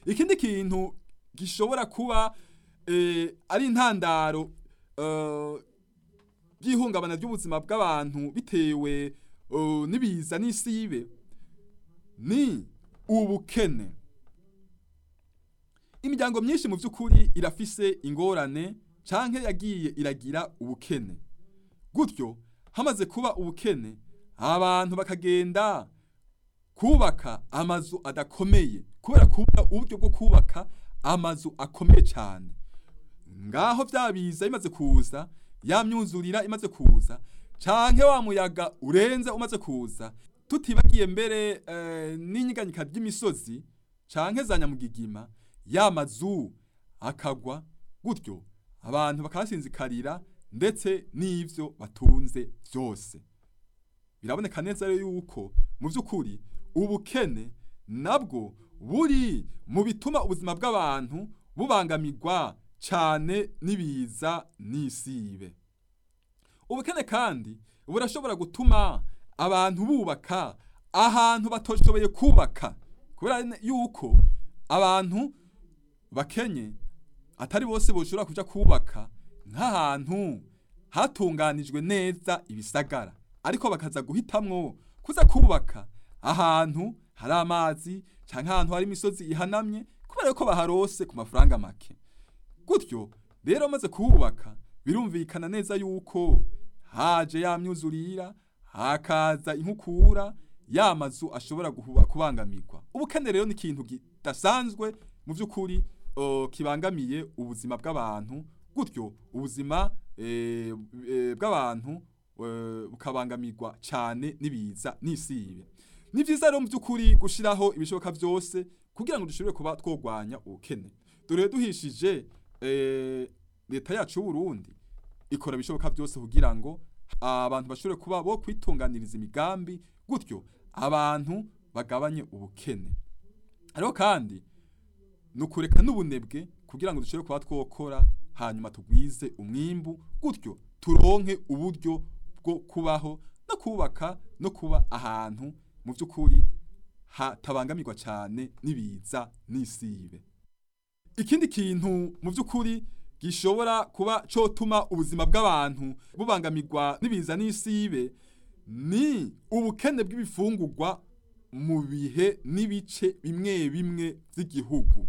ikindi kintu gishobora kuba eh, ari intandaro eh, ry'ihungabana ry'ubuzima bw'abantu bitewe eh, n'ibiza n'isibe ni ubukene imiryango myinshi mu by'ukuri irafise ingorane canke yagiye iragira ubukene gutyo hamaze kuba ubukene abantu bakagenda kubaka amazu adakomeye kubera kubura uburyo bwo kubaka amazu akomeye cyane ngaho byabiza bimaze kuza ya myuzurira imaze kuza canke wa muyaga urenze umaze kuza tutibagiye mbere eh, n'inyiganyika ry'imisozi canke za nyamugigima ya mazu akagwa gutyo abantu bakasinzikarira ndetse n'ivyo batunze byose biraboneka neza rero yuko mu by'ukuri ubukene nabwo buri mu bituma ubuzima bw'abantu bubangamirwa cyane n'ibiza n'isibe ubukene kandi burashobora gutuma abantu bubaka ahantu batoshoboye kubaka kubera yuko abantu bakenye atari bose boshobora kuja kubaka nk'ahantu hatunganijwe neza ibisagara ariko bakaza guhitamwo kuza kubaka ahantu hari amazi canke ahantu hari imisozi ihanamye kubera ko baharose ku mafaranga make gutyo rero maze kuhubaka birumvikana neza yuko haje ya myuzurira hakaza inkukura ya mazu ashobora guhuba kubangamirwa ubukene rero ni ikintu kidasanzwe mu by'ukuri uh, kibangamiye ubuzima bw'abantu gutyo ubuzima eh, eh, bw'abantu eh, bukabangamirwa cyane n'ibiza n'isibe ni byiza rero mu by'ukuri gushiraho ibishoboka byose kugira ngo dushobore kuba twogwanya ubukene dore duhishije eh, leta yacu y'u Burundi ikora ibishoboka byose kugira ngo abantu bashobore kuba bo kwitunganiriza imigambi gutyo abantu bagabanye ubukene ariko kandi ni ukureka n'ubunebwe kugira ngo dushobore kuba twokora hanyuma tugwize umwimbu gutyo turonke uburyo bwo kubaho no kubaka no kuba ahantu mu by'ukuri hatabangamirwa cyane n'ibiza n'isibe ikindi kintu mu by'ukuri gishobora kuba cotuma ubuzima bw'abantu bubangamirwa n'ibiza n'isibe ni ubukene bw'ibifungurwa mu bihe n'ibice bimwe bimwe by'igihugu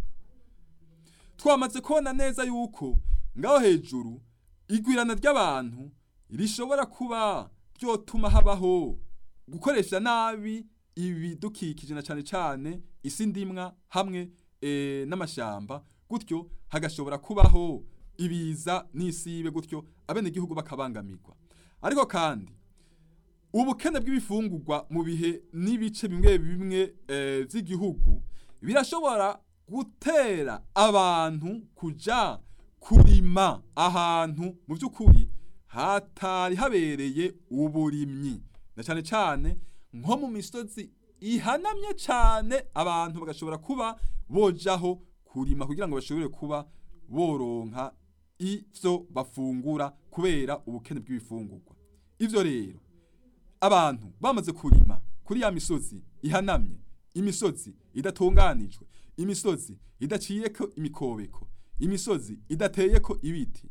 twamaze kubona neza yuko ngaho hejuru igwirana ry'abantu rishobora kuba ryotuma habaho gukoresha nabi ibidukikije na cyane cyane isi ndimwa hamwe e, n'amashamba gutyo hagashobora kubaho ibiza n'isibe gutyo abenegihugu bakabangamirwa ariko kandi ubukene bw'ibifungurwa mu bihe n'ibice bimwe bimwe e, by'igihugu birashobora gutera abantu kuja kurima ahantu mu by'ukuri hatari habereye uburimyi na cyane cyane nko mu misozi ihanamye cyane abantu bagashobora kuba bojaho kurima kugira ngo bashobore kuba boronka ivyo bafungura kubera ubukene bw'ibifungurwa ivyo rero abantu bamaze kurima kuri ya misozi ihanamye imisozi idatunganijwe imisozi idaciyeko imikobeko imisozi idateyeko ibiti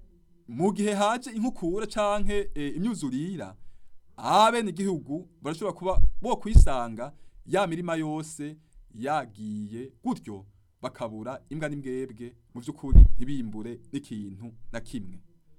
mu gihe haje inkukura canke e, imyuzurira abene igihugu barashobora kuba bo kwisanga ya mirima yose yagiye gutyo bakabura imbwa n'imbwebwe mu by'ukuri ntibimbure n'ikintu na kimwe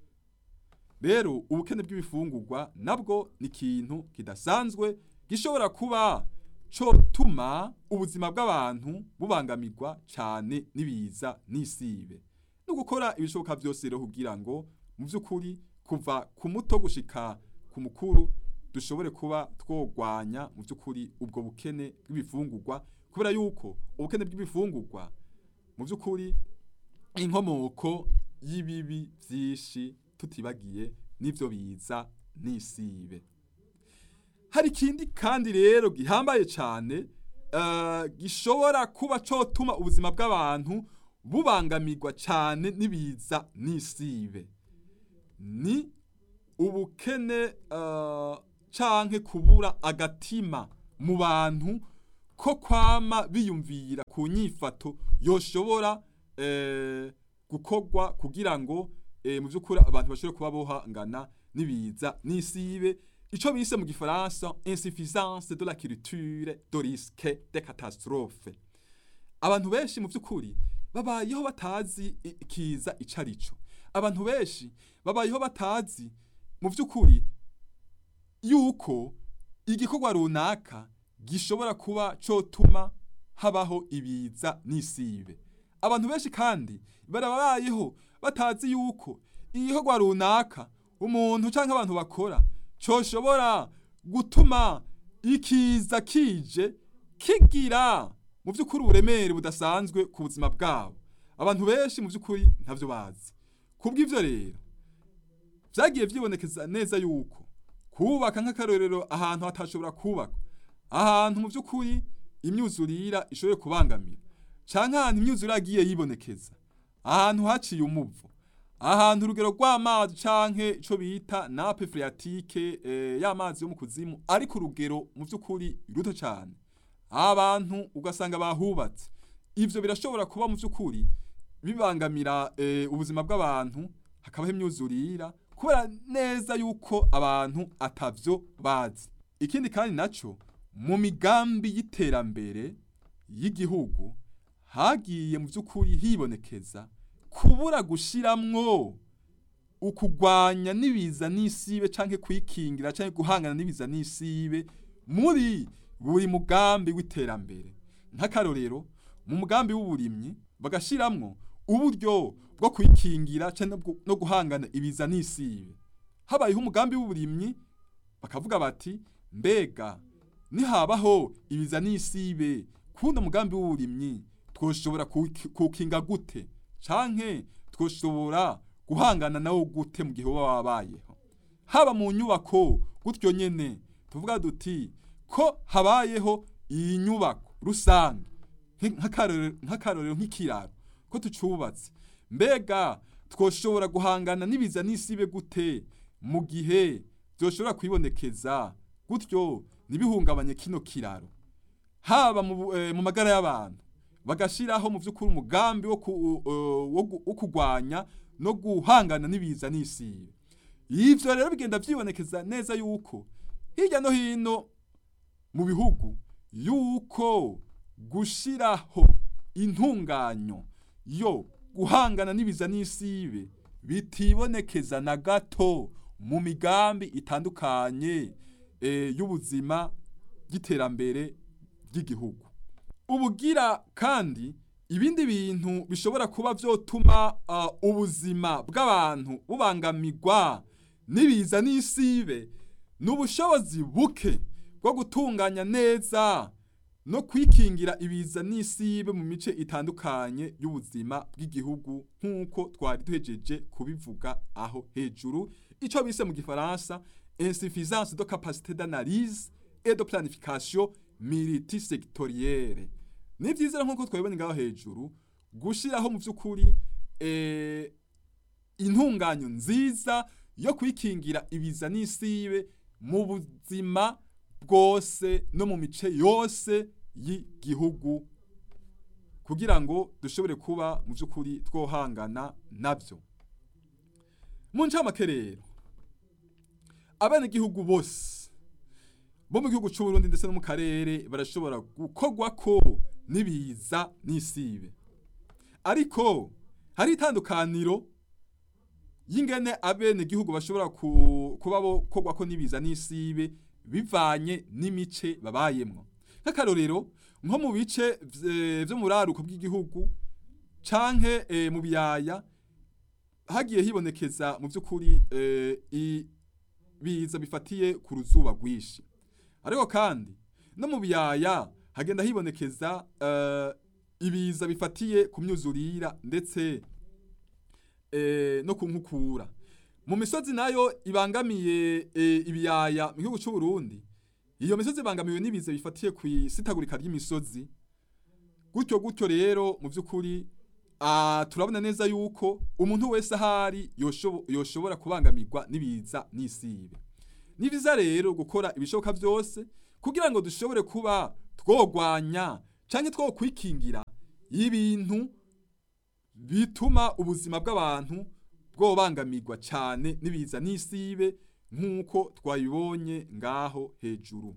rero ubukene bw'ibifungurwa nabwo ni ikintu kidasanzwe gishobora kuba cotuma ubuzima bw'abantu bubangamirwa cyane n'ibiza n'isibe no gukora ibishoboka byose rero kugira ngo mu by'ukuri kuva ku muto gushika ku mukuru dushobore kuba twogwanya mu by'ukuri ubwo bukene bw'ibifungurwa kubera yuko ubukene bw'ibifungurwa mu by'ukuri inkomoko y'ibibi byinshi tutibagiye n'ibyo biza n'isibe hari ikindi kandi rero gihambaye cyane gishobora kuba cotuma ubuzima bw'abantu bubangamirwa cyane n'ibiza n'isibe ni ubukene canke kubura agatima mu bantu ko kwama biyumvira ku nyifato yoshobora eh, gukorwa kugira ngo eh, mu by'ukuri abantu bashobore kuba bohangana n'ibiza n'isibe ico bise mu gifaransa insuffisance de la culture de risque de catastrophe abantu benshi mu by'ukuri babayeho batazi i- ikiza ico arico abantu benshi babayeho batazi mu by'ukuri yuko igikorwa runaka gishobora kuba cotuma habaho ibiza n'isibe abantu benshi kandi barabayeho batazi yuko igikorwa runaka umuntu canke abantu bakora coshobora gutuma ikiza kije kigira mu by'ukuri uburemere budasanzwe ku buzima bwabo abantu benshi mu by'ukuri ntavyo bazi kubw'ivyo rero vyagiye vyibonekeza neza yuko kubaka nk'akarorero ahantu hatashobora kubaka ahantu mu by'ukuri imyuzurira ishoboye kubangamira canke ahantu imyuzurira yagiye yibonekeza ahantu haciye umuvo ahantu urugero rw'amazi canke ico bita nape phréatique eh, y'amazi yo mu kuzimu ari ku rugero mu by'ukuri ruto cane abantu ugasanga bahubatse ivyo birashobora kuba mu by'ukuri bibangamira eh, ubuzima bw'abantu hakabaho imyuzurira kubera neza yuko abantu atavyo bazi ikindi kandi naco mu migambi y'iterambere y'igihugu hagiye mu by'ukuri hibonekeza kubura gushiramwo ukugwanya n'ibiza n'isibe canke kwikingira canke guhangana n'ibiza n'isibe muri buri mugambi w'iterambere nk'akarorero mu mugambi w'uburimyi bagashiramwo uburyo bwo kwikingira canke bwo- no guhangana ibiza n'isibe habayeho umugambi w'uburimyi bakavuga bati mbega nihabaho ibiza n'isibe kuno mugambi w'uburimyi twoshobora kuwuki- kuwukinga gute canke twoshobora guhangana nawo gute mu gihe woba wabayeho haba mu nyubako gutyo nyene tuvuga duti ko habayeho iyi nyubako rusange nk- nk'akarorero nk'akarorero nk'ikiraro ko tucubatse mbega twoshobora guhangana n'ibiza n'isibe gute mu gihe byoshobora kwibonekeza gutyo ntibihungabanye kino kiraro haba mu, bu- eh, mu magara y'abantu bagashiraho mu by'ukuri umugambi wo, ku, uh, wo, gu- wo kugwanya no guhangana n'ibiza n'isibe ivyo rero bigenda vyibonekeza neza yuko hirya no hino mu bihugu yuko gushiraho intunganyo yo guhangana n'ibiza n'isibe bitibonekeza na gato mu migambi itandukanye eh, y'ubuzima y'iterambere ry'igihugu ubugira kandi ibindi bintu bishobora kuba vyotuma uh, ubuzima bw'abantu bubangamirwa n'ibiza n'isibe n'ubushobozi buke bwo gutunganya neza no kwikingira ibiza n'isibe mu mice itandukanye y'ubuzima bw'igihugu nk'uko twari duhejeje kubivuga aho hejuru ico bise mu gifaransa insuffisance de capacité d'analyse et de planification multisectorielle ni vyiza rero nk'uko twabibonye ngaho hejuru gushiraho mu vy'ukuri eh, intunganyo nziza yo kwikingira ibiza n'isibe mu buzima bwose no mu mice yose y'igihugu kugira ngo dushobore kuba mu by'ukuri twohangana nabyo mu ncamake rero abenegihugu bose bo mu gihugu cy'u Burundi ndetse no mu karere barashobora gukorwa ko n'ibiza n'isibe ariko hari itandukaniro y'ingene abenegihugu bashobora ku- kuba bokorwa ko n'ibiza n'isibe bivanye n'imice babayemwo nk'akarorero nko mu bice vye- vyo mu buraruko bw'igihugu canke eh, mu biyaya hagiye hibonekeza mu by'ukuri eh, ibiza bifatiye ku ruzuba rwinshi ariko kandi no mu biyaya hagenda hibonekeza eh, ibiza bifatiye ku myuzurira ndetse eh, no ku nkukura mu misozi nayo ibangamiye eh, ibiyaya mu gihugu cy'u Burundi iyo misozi ibangamiwe n'ibiza bifatiye ku isitagurika ry'imisozi gutyo gutyo rero mu by'ukuri ah, turabona neza yuko umuntu wese ahari yoshobo- yoshobora kubangamirwa n'ibiza n'isibe ni vyiza rero gukora ibishoboka byose kugira ngo dushobore kuba twogwanya canke twokwikingira ibintu bituma ubuzima bw'abantu bwobangamirwa cane n'ibiza n'isibe nk'uko twabibonye ngaho hejuru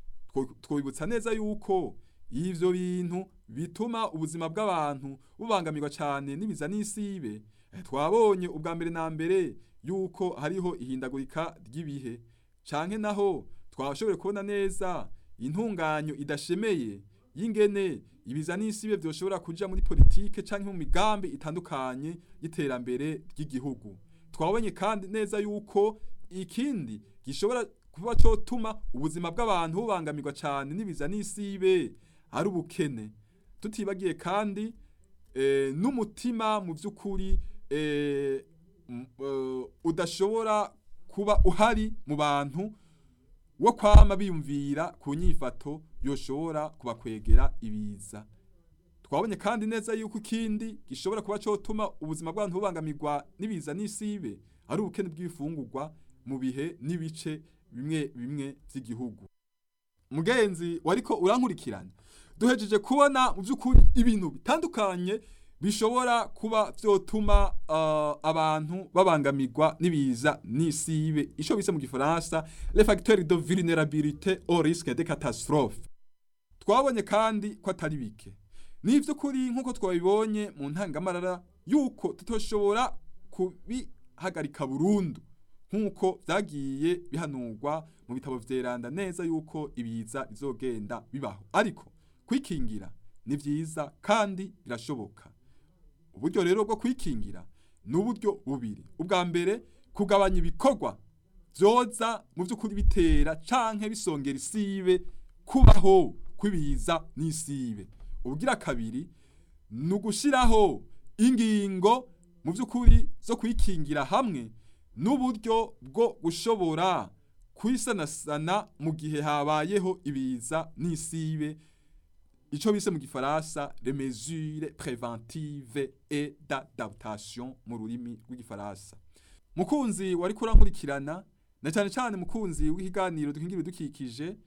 twibutsa neza yuko ivyo bintu bituma ubuzima bw'abantu bubangamirwa cane n'ibiza n'isibe twabonye ubwa mbere na mbere yuko hariho ihindagurika ry'ibihe canke naho twashoboye kubona neza intunganyo idashemeye y'ingene ibiza n'isibe vyoshobora kuja muri politike canke mu migambi itandukanye y'iterambere ry'igihugu twabonye kandi neza yuko ikindi gishobora kuba cotuma ubuzima bw'abantu bubangamirwa cane n'ibiza n'isibe ari ubukene tutibagiye kandi e, n'umutima mu vy'ukuri e, uh, udashobora kuba uhari mu bantu wo kwama biyumvira ku nyifato yoshobora kubakwegera ibiza twabonye kandi neza yuko ikindi gishobora kuba cotuma ubuzima bw'abantu bubangamirwa n'ibiza n'isibe ari ubukene bw'ibifungurwa mu bihe n'ibice bimwe bimwe vy'igihugu mugenzi wariko urankurikirana duhejeje kubona mu by'ukuri ibintu bitandukanye bishobora kuba vyotuma uh, abantu babangamirwa n'ibiza n'isibe ico bise mu gifaransa les facteurs de vulnérabilité au risque de catastrophe twabonye kandi ko atari bike n'ivy'ukuri nk'uko twabibonye mu ntangamarara yuko tutoshobora kubihagarika burundu nk'uko vyagiye bihanurwa mu bitabo vyeranda neza yuko ibiza bizogenda bibaho ariko kwikingira ni vyiza kandi birashoboka uburyo rero bwo kwikingira ni uburyo bubiri ubwa mbere kugabanya ibikorwa vyoza mu vy'ukuri bitera canke bisongera isibe kubaho kw'ibiza n'isibe ubugira kabiri ni ugushiraho ingingo mu vy'ukuri zo kwikingira hamwe n'uburyo bwo gushobora kwisanasana mu gihe habayeho ibiza n'isibe ico bise mu gifaransa les mesures préventives et d'adaptation mu rurimi rw'igifaransa mukunzi wari kurankurikirana na cyane cyane mukunzi w'ikiganiro dukingira dukikije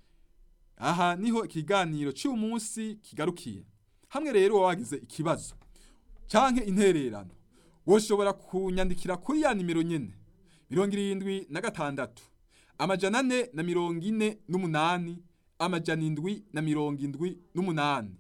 aha niho ikiganiro cy'uyu munsi kigarukiye hamwe rero wagize ikibazo canke intererano woshobora kunyandikira kuri ya nimero nyene mirongo irindwi na gatandatu amajana ane na mirongo ine n'umunani amajana indwi na mirongo indwi n'umunani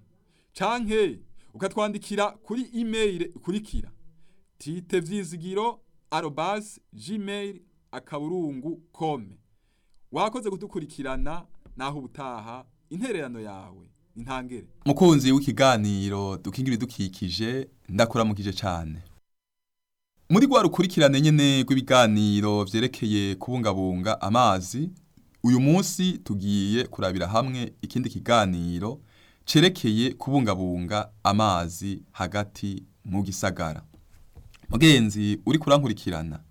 canke ukatwandikira kuri email ikurikira tite vyizigiro arobas gmail akaburungu kome wakoze kudukurikirana naho ubutaha intererano yawe intangere mukunzi w'ikiganiro dukingira idukikije ndakuramukije cyane muri rwa rukurikirane nyene rw'ibiganiro vyerekeye kubungabunga amazi uyu munsi tugiye kurabira hamwe ikindi kiganiro cerekeye kubungabunga amazi hagati mu gisagara mugenzi uri kurankurikirana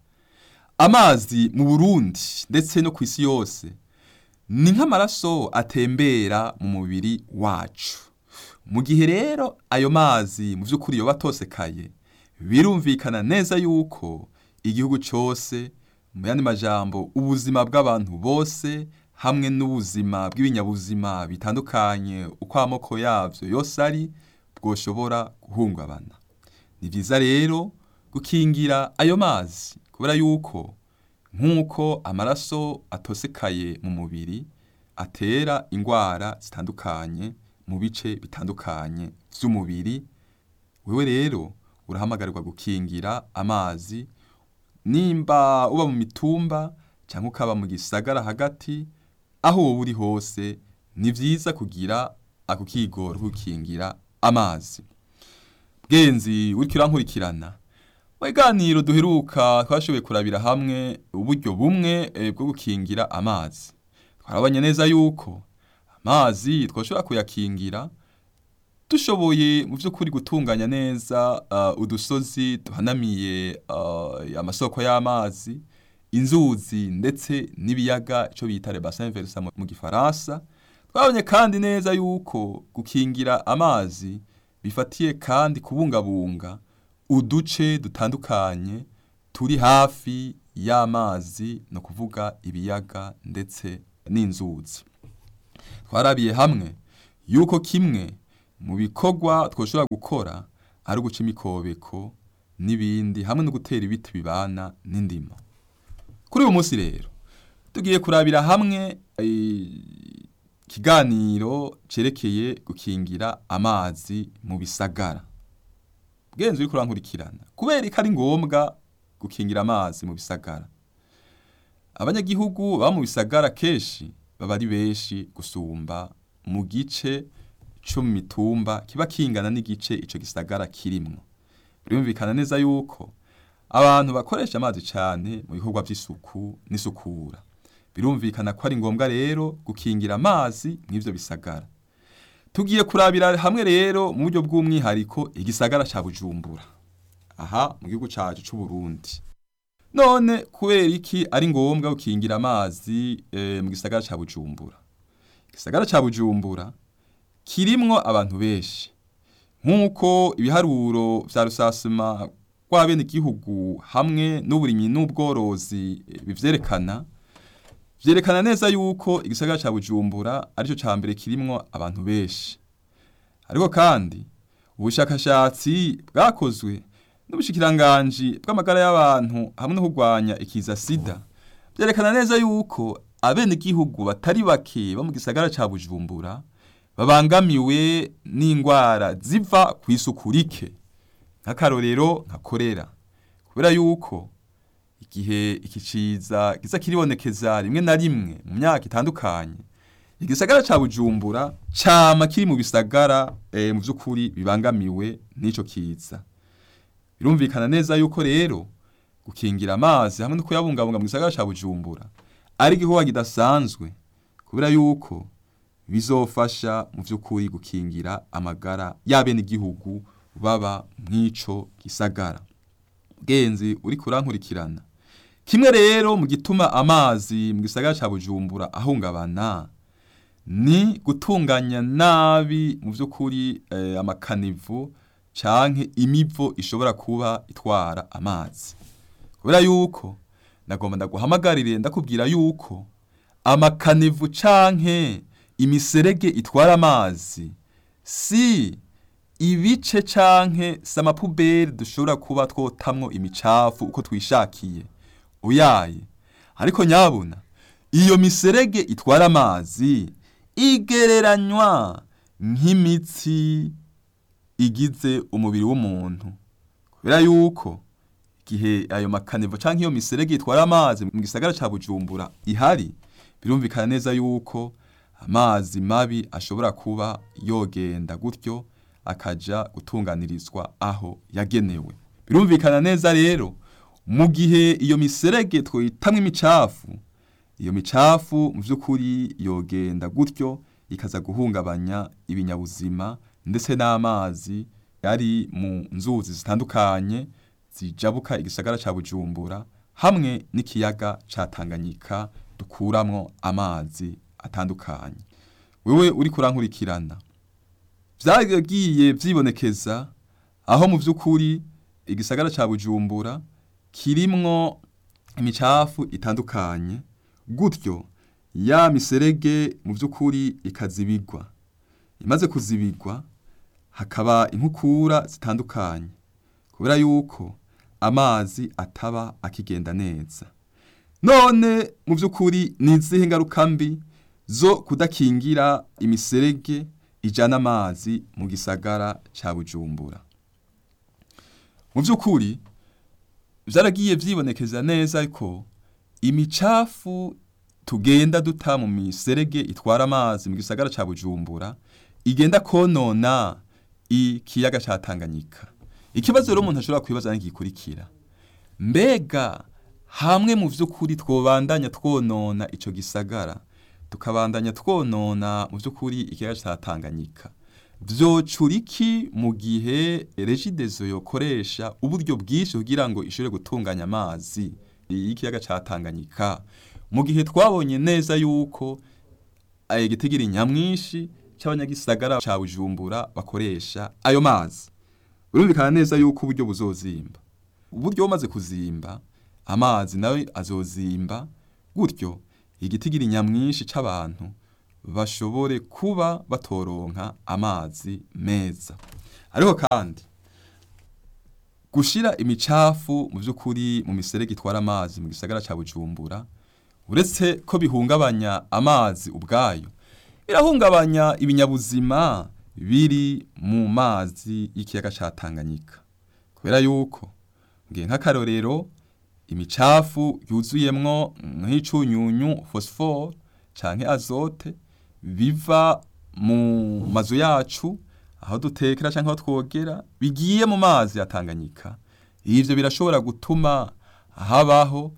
amazi mu Burundi ndetse no ku isi yose ni nk'amaraso atembera mu mubiri wacu mu gihe rero ayo mazi mu by'ukuri yoba atosekaye birumvikana neza yuko igihugu cyose mu yandi majambo ubuzima bw'abantu bose hamwe n'ubuzima bw'ibinyabuzima bitandukanye uko amoko yabyo yose ari bwoshobora guhungabana ni byiza rero gukingira ayo mazi kubera yuko nk'uko amaraso atosekaye mu mubiri atera indwara zitandukanye mu bice bitandukanye by'umubiri wewe rero urahamagarirwa gukingira amazi nimba uba mu mitumba cyangwa ukaba mu gisagara hagati aho wowe uri hose ni byiza kugira ako kigoro gukingira amazi bwenzi uri kirankurikirana mu biganiro duheruka twashoboye kurabira hamwe uburyo bumwe bwo gukingira amazi twarabonye neza yuko amazi twashobora kuyakingira dushoboye mu by'ukuri gutunganya neza udusozi duhanamiye amasoko y'amazi inzuzi ndetse n'ibiyaga icyo bita rebasin versa mu gifaransa twabonye kandi neza yuko gukingira amazi bifatiye kandi kubungabunga uduce dutandukanye turi hafi y'amazi ni ukuvuga ibiyaga ndetse n'inzuzi twarabiye hamwe yuko kimwe mu bikorwa twoshobora gukora ari uguca imikobeko n'ibindi hamwe no gutera ibiti bibana n'indimo kuri uyu munsi rero tugiye kurabira hamwe ikiganiro cerekeye gukingira amazi mu bisagara bwenze uri kurankurikirana kubera ko ari ngombwa gukingira amazi mu bisagara abanyagihugu baba mu bisagara kenshi baba ari benshi gusumba mu gice co mu mitumba kiba kingana n'igice ico gisagara kirimwo birumvikana neza yuko abantu bakoresha amazi cane mu bikorwa vy'isuku n'isukura birumvikana ko ari ngombwa rero gukingira amazi mw'ivyo bisagara tugiye kurabira hamwe rero mu buryo bw'umwihariko igisagara ca Bujumbura aha mu gihugu cacu c'u Burundi none kubera iki ari ngombwa gukingira amazi e, mu gisagara ca Bujumbura igisagara ca Bujumbura kirimwo abantu benshi nk'uko ibiharuro vya rusasuma rw'abene igihugu hamwe n'uburimyi n'ubworozi bivyerekana vyerekana neza yuko igisagara ca Bujumbura arico ca mbere kirimwo abantu benshi ariko kandi ubushakashatsi bwakozwe n'ubushikiranganji bw'amagara y'abantu hamwe no kurwanya ikiza sida vyerekana neza yuko abene igihugu batari bake bo mu gisagara ca Bujumbura babangamiwe n'ingwara ziva kw'isuku rike nk'akarorero nka korera kubera yuko igihe iki ciza kiza kiribonekeza rimwe na rimwe mu myaka itandukanye igisagara ca Bujumbura cama kiri mu bisagara e, mu vy'ukuri bibangamiwe n'ico kiza birumvikana neza yuko rero gukingira amazi hamwe no kuyabungabunga mu gisagara ca Bujumbura ari igikorwa kidasanzwe kubera yuko bizofasha mu vy'ukuri gukingira amagara y'abene igihugu baba mw'ico gisagara genzi uri kurankurikirana kimwe rero mu gituma amazi mu gisagara ca Bujumbura ahungabana ni gutunganya nabi mu vy'ukuri eh, amakanivu canke imivo ishobora kuba itwara amazi kubera yuko nagomba ndaguhamagarire ndakubwira yuko amakanivu canke imiserege itwara amazi si ibice canke samapuberi dushobora kuba twotamwo imicafu uko twishakiye uyaye ariko nyabuna iyo miserege itwara amazi igereranywa nk'imitsi igize umubiri w'umuntu kubera yuko igihe ayo makanivo canke iyo miserege itwara amazi mu gisagara ca Bujumbura ihari birumvikana neza yuko amazi mabi ashobora kuba yogenda gutyo akaja gutunganirizwa aho yagenewe birumvikana neza rero mu gihe iyo miserege twitamwo imicafu iyo micafu mu vy'ukuri yogenda gutyo ikaza guhungabanya ibinyabuzima ndetse n'amazi yari mu nzuzi zitandukanye zijabuka igisagara ca Bujumbura hamwe n'ikiyaga ca Tanganyika dukuramwo amazi atandukanye wewe uri kurankurikirana vyagiye vyibonekeza aho mu vy'ukuri igisagara ca Bujumbura kirimwo imicafu itandukanye gutyo ya miserege mu vy'ukuri ikazibigwa imaze kuzibigwa hakaba inkukura zitandukanye kubera yuko amazi ataba akigenda neza none mu vy'ukuri ni izihe ngaruka mbi zo kudakingira imiserege ijana amazi mu gisagara ca Bujumbura mu vy'ukuri vyaragiye vyibonekeza neza ko imicafu tugenda duta mu miserege itwara amazi mu gisagara ca Bujumbura igenda konona ikiyaga ca Tanganyika ikibazo rero umuntu ashobora kwibaza n'igikurikira mbega hamwe mu vy'ukuri twobandanya twonona ico gisagara tukabandanya twonona mu vy'ukuri ikiyaga ca Tanganyika vyocura iki mu gihe regidezo yokoresha uburyo bwinshi kugira ngo ishobore gutunganya amazi y'ikiyaga ca Tanganyika mu gihe twabonye neza yuko igitigiri nyamwinshi c'abanyagisagara ca Bujumbura bakoresha ayo mazi birumvikana neza yuko uburyo buzozimba uburyo bumaze kuzimba amazi nawe azozimba gutyo igitigiri nyamwinshi c'abantu bashobore kuba batoronka amazi meza ariko kandi gushira imicafu mu by'ukuri mu miserege itwara amazi mu gisagara cya bujumbura uretse ko bihungabanya amazi ubwayo birahungabanya ibinyabuzima biri mu mazi y'ikiyaga cya tanganyika kubera yuko ngiye nk'akarorero imicafu yuzuyemwo nk'icunyunyu fosiforo canke azote biva mu mazu yacu aho dutekera canke aho twogera bigiye mu mazi ya Tanganyika ivyo birashobora gutuma habaho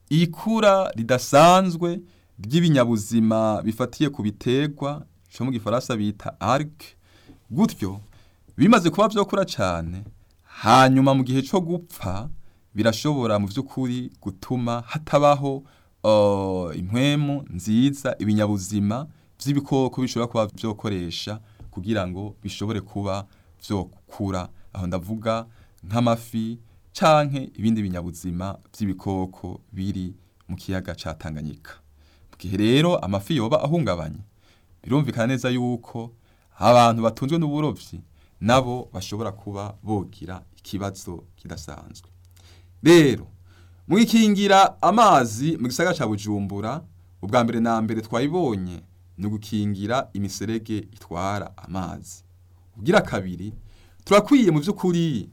ikura ridasanzwe ry'ibinyabuzima bifatiye ku biterwa co mu gifaransa bita algue gutyo bimaze kuba vyokura cane hanyuma mu gihe co gupfa birashobora mu by'ukuri gutuma hatabaho uh, impwemu nziza ibinyabuzima by'ibikoko bishobora kuba byokoresha kugira ngo bishobore kuba vyokura aho ndavuga nk'amafi canke ibindi binyabuzima by'ibikoko biri mu kiyaga ca Tanganyika mu gihe rero amafi yoba ahungabanye birumvikana neza yuko abantu batunzwe n'uburovyi nabo bashobora kuba bogira ikibazo kidasanzwe rero mu gikingira amazi mu gisagara ca Bujumbura ubwa mbere na mbere twayibonye ni gukingira imiserege itwara amazi ubwira kabiri turakwiye mu by'ukuri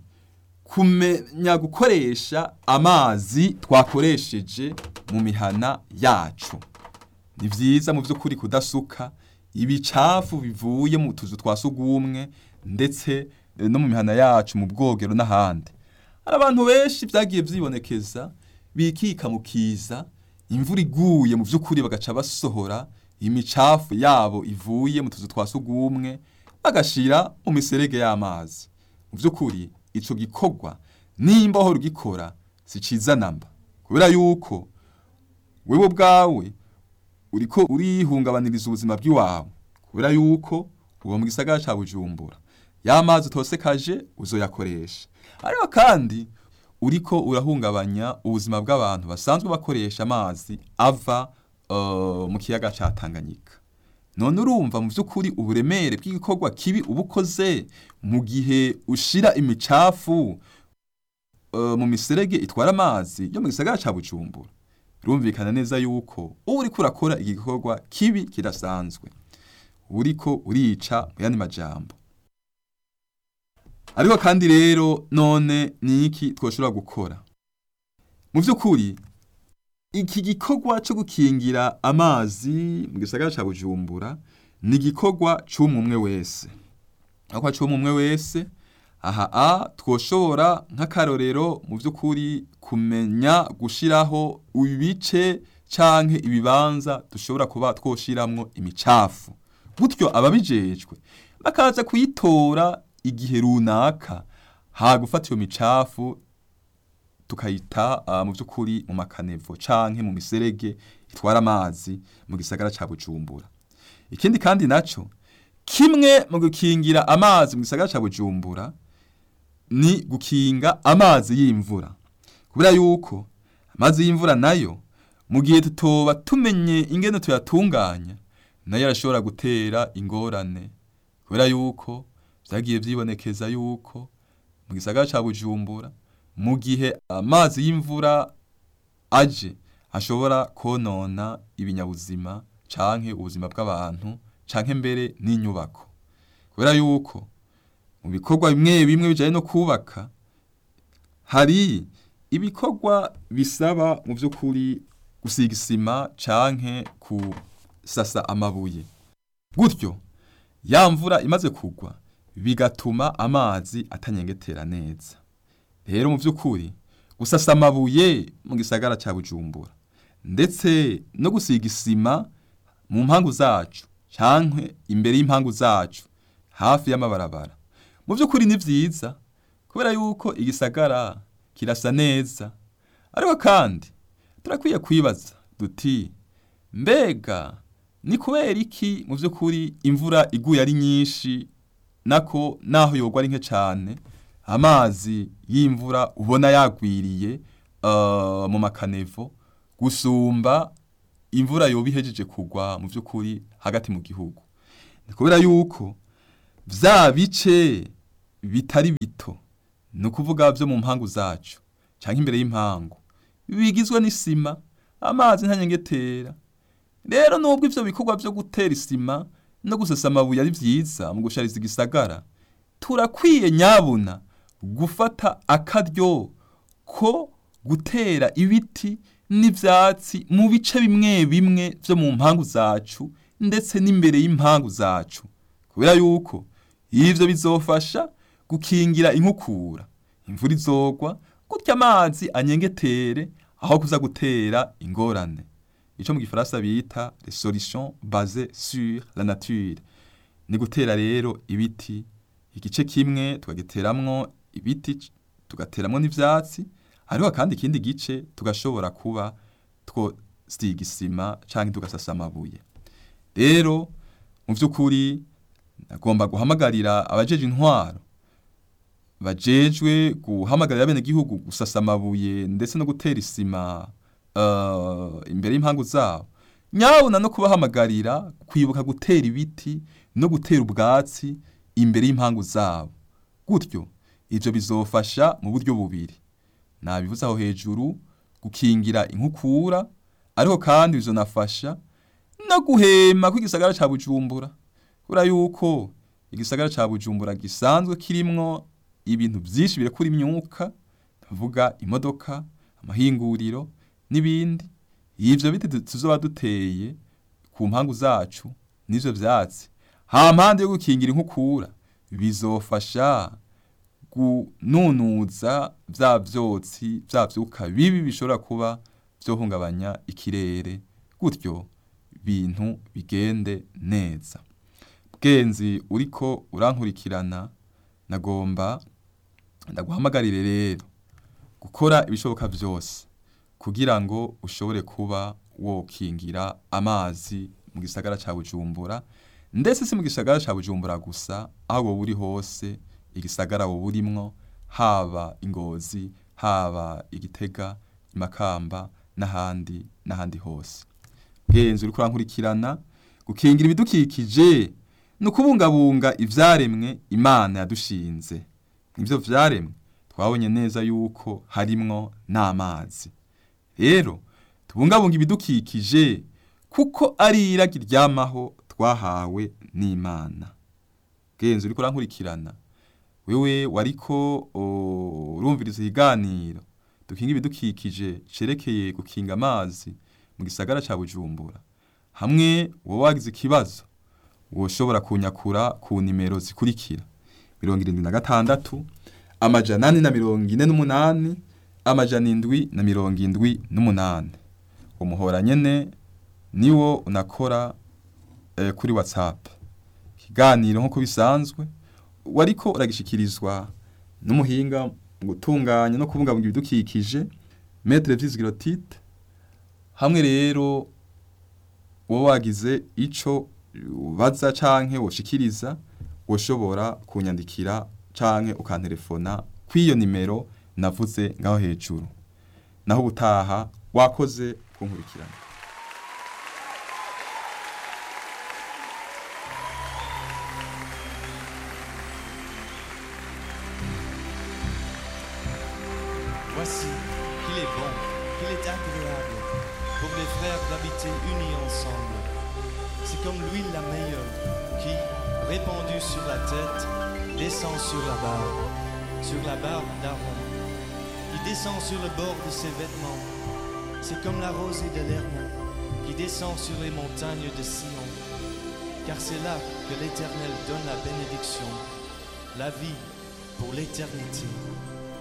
kumenya gukoresha amazi twakoresheje mu mihana yacu ni byiza mu by'ukuri kudasuka ibicafu bivuye mu tuzu twa sugumwe ndetse no mu mihana yacu mu bwogero n'ahandi hari abantu benshi byagiye byibonekeza bikika mu kiza imvura iguye mu by'ukuri bagaca basohora imicafu yabo ivuye mu tuzu twa sugumwe bagashira mu miserege y'amazi mu by'ukuri ico gikorwa nimba aho rugikora si ciza namba kubera yuko wewe ubwawe uriko urihungabaniriza ubuzima bw'iwawe kubera yuko uba mu gisagara ca Bujumbura y'amazi utosekaje uzoyakoresha ariko kandi uriko urahungabanya ubuzima bw'abantu basanzwe bakoresha amazi ava uh, mu kiyaga ca Tanganyika none urumva mu by'ukuri uburemere bw'igikorwa kibi uba ukoze mu gihe ushira imicafu uh, mu miserege itwara amazi yo mu gisagara ca Bujumbura birumvikana neza yuko uba uriko urakora igikorwa kibi kidasanzwe uriko urica mu yandi majambo ariko kandi rero none ni iki twoshobora gukora mu by'ukuri iki gikorwa cyo gukingira amazi mu gisagara cya bujumbura ni igikorwa cy'umwe wese aho cy'umwe wese aha a twoshobora nk'akarorero mu by'ukuri kumenya gushyiraho ibice cyangwa ibibanza dushobora kuba twoshyiramo imicafu gutyo ababijejwe bakaza kuyitora igihe runaka ha gufata iyo micafu tukayita uh, mu by'ukuri mu makanevo canke mu miserege itwara amazi mu gisagara ca Bujumbura ikindi kandi naco kimwe mu gukingira amazi mu gisagara ca Bujumbura ni gukinga amazi y'imvura kubera yuko amazi y'imvura nayo mu gihe tutoba tumenye ingene tuyatunganya nayo arashobora gutera ingorane kubera yuko vyagiye vyibonekeza yuko mu gisagara ca Bujumbura mu gihe amazi y'imvura aje ashobora konona ibinyabuzima canke ubuzima bw'abantu canke mbere n'inyubako kubera yuko mu bikorwa bimwe bimwe bijanye no kubaka hari ibikorwa bisaba mu by'ukuri gusiga isima canke kusasa amabuye gutyo ya mvura imaze kugwa bigatuma amazi atanyengetera neza rero mu by'ukuri gusasa amabuye mu gisagara cya bujumbura ndetse no gusiga isima mu mpangu zacu cyangwa imbere y'impangu zacu hafi y'amabarabara mu by'ukuri ni byiza kubera yuko igisagara kirasa neza ariko kandi turakwiye kwibaza duti mbega ni kubera iki mu by'ukuri imvura iguye ari nyinshi nako naho yogwa ari nke cyane amazi y'imvura ubona yagwiriye mu makanevo gusumba imvura yoba ihejeje kugwa mu by'ukuri hagati mu gihugu ni kubera yuko bya bice bitari bito ni ukuvuga byo mu mpangu zacu cyangwa imbere y'impangu bigizwe n'isima amazi ntanyengetera rero nubwo ivyo bikorwa byo gutera isima no gusesa amabuye ari vyiza mu gushariza igisagara turakwiye nyabuna gufata akaryo ko gutera ibiti n'ivyatsi mu bice bimwe bimwe vyo mu mpangu zacu ndetse n'imbere y'impangu zacu kubera yuko ivyo bizofasha gukingira inkukura imvura izogwa gutya amazi anyengetere aho kuza gutera ingorane ico mu gifaransa bita les solutions basées sur la nature ni gutera rero ibiti igice kimwe tukagiteramwo ibiti tugateramwo n'ivyatsi hariho kandi ikindi gice tugashobora kuba twosiga isima canke tugasasa amabuye rero mu vy'ukuri nagomba guhamagarira abajeje intwaro bajejwe guhamagarira bene gihugu gusasa amabuye ndetse no gutera isima uh, imbere y'impangu zabo nyabona no kubahamagarira kwibuka gutera ibiti no gutera ubwatsi imbere y'impangu zabo gutyo ivyo bizofasha mu buryo bubiri nabivuze aho hejuru gukingira inkukura ariko kandi bizonafasha no guhema kw'igisagara ca Bujumbura kubera yuko igisagara ca Bujumbura gisanzwe kirimwo ibintu byinshi birekura imyuka tuvuga imodoka amahinguriro n'ibindi ivyo biti tuzoba duteye ku mpangu zacu n'ivyo vyatsi ha mpande yo gukingira inkukura bizofasha gununuza vya vyotsi vya vyuka bibi bishobora kuba vyohungabanya ikirere gutyo bintu bigende neza bwenzi uriko urankurikirana nagomba ndaguhamagarire rero gukora ibishoboka byose kugira ngo ushobore kuba wokingira amazi mu gisagara cya bujumbura ndetse si mu gisagara cya bujumbura gusa aho wowe uri hose igisagara wowe urimwo haba ingozi haba igitega imakamba n'ahandi n'ahandi hose bwenzi uri kurankurikirana gukingira ibidukikije ni ukubungabunga ibyaremwe imana yadushinze ibyo byaremwe twabonye neza yuko harimwo n'amazi rero tubungabunga ibidukikije kuko ari iragi ryamaho twahawe n'imana bwenzi uri kurankurikirana wewe wariko urumviriza ikiganiro dukinga ibidukikije cerekeye gukinga amazi mu gisagara ca bujumbura hamwe wowe wagize ikibazo woshobora kunyakura ku nimero zikurikira mirongo irindwi na gatandatu amajana ane na mirongo ine n'umunani amajana indwi na mirongo indwi n'umunani umuhora nyene niwo unakora eh, kuri whatsapp ikiganiro nk'uko bisanzwe wariko uragishikirizwa n'umuhinga mu gutunganya no kubungabunga ibidukikije metre vyizigiro tite hamwe rero wowe wagize ico ubaza canke woshikiriza woshobora kunyandikira canke ukantelefona kw'iyo nimero navuze ngaho hejuru naho ubutaha wakoze kunkurikirana Voici qu'il est bon, qu'il est agréable pour les frères d'habiter unis ensemble. C'est comme l'huile la meilleure qui, répandue sur la tête, descend sur la barbe, sur la barbe d'Aaron, qui descend sur le bord de ses vêtements. C'est comme la rosée de l'Hermon qui descend sur les montagnes de Sion. Car c'est là que l'Éternel donne la bénédiction, la vie pour l'éternité.